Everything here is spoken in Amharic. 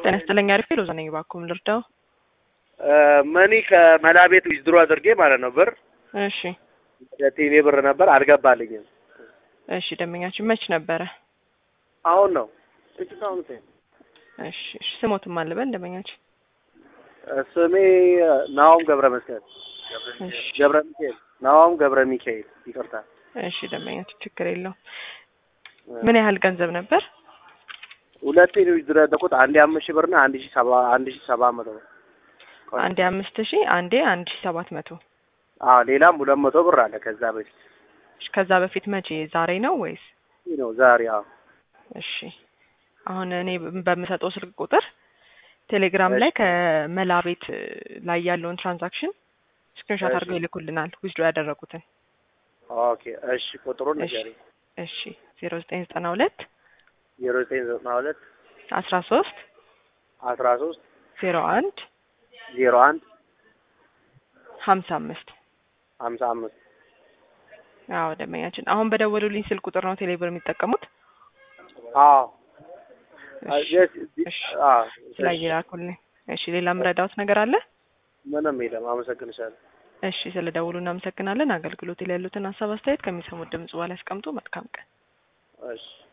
ጤና ይስጥልኝ። አሪፍ ሎዛ ነኝ። እባክዎን ልርዳው? መኒ ከመላ ቤት ዊዝድሮ አድርጌ ማለት ነው ብር እሺ ቲቪ ብር ነበር አልገባልኝም። እሺ ደንበኛችን መች ነበረ? አሁን ነው ጥቂት አሁን ሴ እሺ እሺ ስሞትም አለበን ደንበኛችን ስሜ ናኦም ገብረ መስቀል እሺ ገብረ ሚካኤል ናኦም ገብረ ሚካኤል ይቅርታ። እሺ ደንበኛችን ችግር የለውም። ምን ያህል ገንዘብ ነበር? ሁለቴ ነው ዊዝድሮ ያደረኩት አንዴ አምስት ሺህ ብርና አንድ ሺህ ሰባ አንድ ሺህ ሰባት መቶ ብር። አንዴ አምስት ሺህ አንዴ አንድ ሺህ ሰባት መቶ አዎ ሌላም ሁለት መቶ ብር አለ ከዛ በፊት እሺ ከዛ በፊት መቼ ዛሬ ነው ወይስ? ይህ ነው ዛሬ። አዎ እሺ አሁን እኔ በምሰጠው ስልክ ቁጥር ቴሌግራም ላይ እሺ። ከመላ ቤት ላይ ያለውን ትራንዛክሽን ስክሪንሾት እሺ። አድርገው ይልኩልናል ዊዝድሮ ያደረጉትን። ኦኬ እሺ ቁጥሩን እሺ ንገሪኝ። እሺ ዜሮ ዘጠኝ ዘጠና ሁለት ዜሮ ዘጠኝ ዘጠና ሁለት አስራ ሶስት አስራ ሶስት ዜሮ አንድ ዜሮ አንድ ሀምሳ አምስት ሀምሳ አምስት አዎ ደንበኛችን አሁን በደወሉልኝ ስልክ ቁጥር ነው ቴሌብር የሚጠቀሙት። አዎ እሺ እሺ አዎ ላይ ይላኩልኝ። እሺ ሌላ ምረዳውት ነገር አለ? ምንም የለም። አመሰግንሻለሁ። እሺ ስለ ደውሉ እናመሰግናለን። አገልግሎት ላይ ያሉትን ሀሳብ አስተያየት ከሚሰሙት ድምጽ በኋላ ያስቀምጡ። መልካም ቀን። እሺ